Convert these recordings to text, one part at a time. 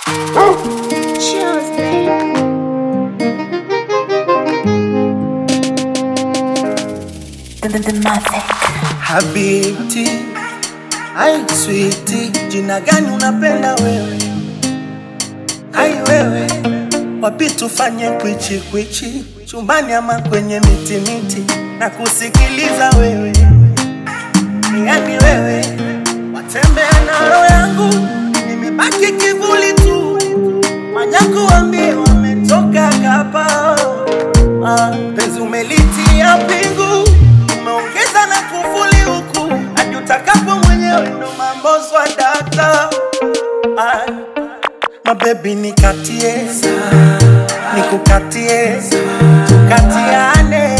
Chills, babe. The, the, the Mavic. Habibti, ai switi, jina gani unapenda wewe? Ai wewe, wapi tufanye kwichi kwichi, chumbani ama kwenye miti miti, na kusikiliza wewe, yani wewe, watembea na roho yangu, nimebaki kivuli tu, manyaku wambie wametoka kapa Ah, penzi umelitia pingu, umeongeza na kufuli huku, hadi utakapo mwenyewe ndo mambo swadata. Ah, mabebi nikatie, nikukatie, tukatiane.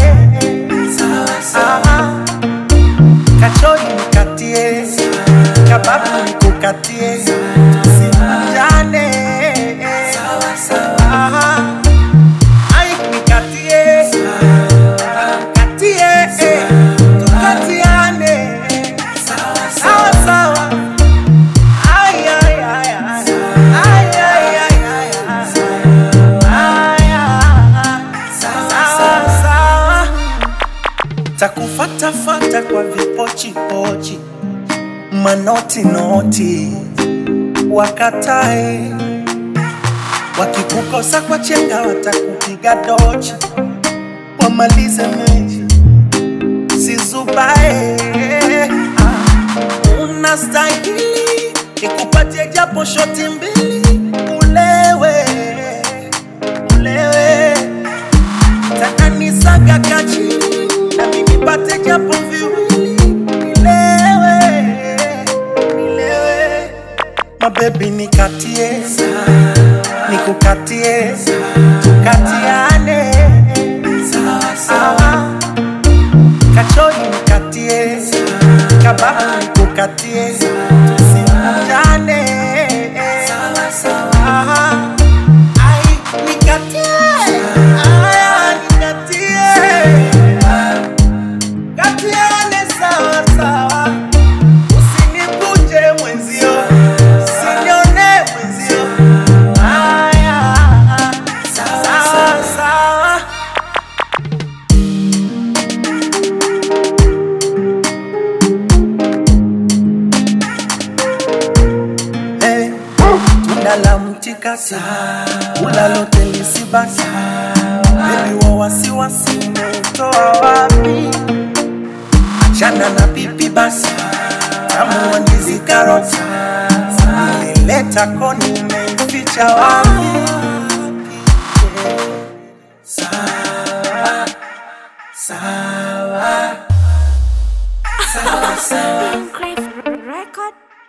Ah, kachori nikatie, kababu nikukatie, tusikunjane. Ah, ai nikatie, katie, eh, tukatiane. Sawa sawa. Ay, ay, ay, ay. Ay, ay, ay, ay, ay. Ay, ay. Sawa, sawa. Takufatafata kwa vipochipochi manoti noti wakatae wakikukosa kwa chenga watakupiga dochi wamalize mechi sizubae ah, unastahili nikupatie japo shoti mbili ulewe ulewe takanisaga kachini na mimi pate japo viwili nilewe nilewe mabebi nikatie nikukatie tukatiane sawa kachori nikatie kababu nikukatie tusikujane Aha. Ai, nikatie aya nikatie katiane sawa sawa usinikunje mwenzio usinione mwenzio aya sawa sawa Eh, tunda la mtikati ula lote lisibaki bebi wa wasiwasi umeutoa wapi achana na pipi basi tamu wa ndizi karoti nilileta koni umeificha wapi sawa sawa sawa sawa Crave record.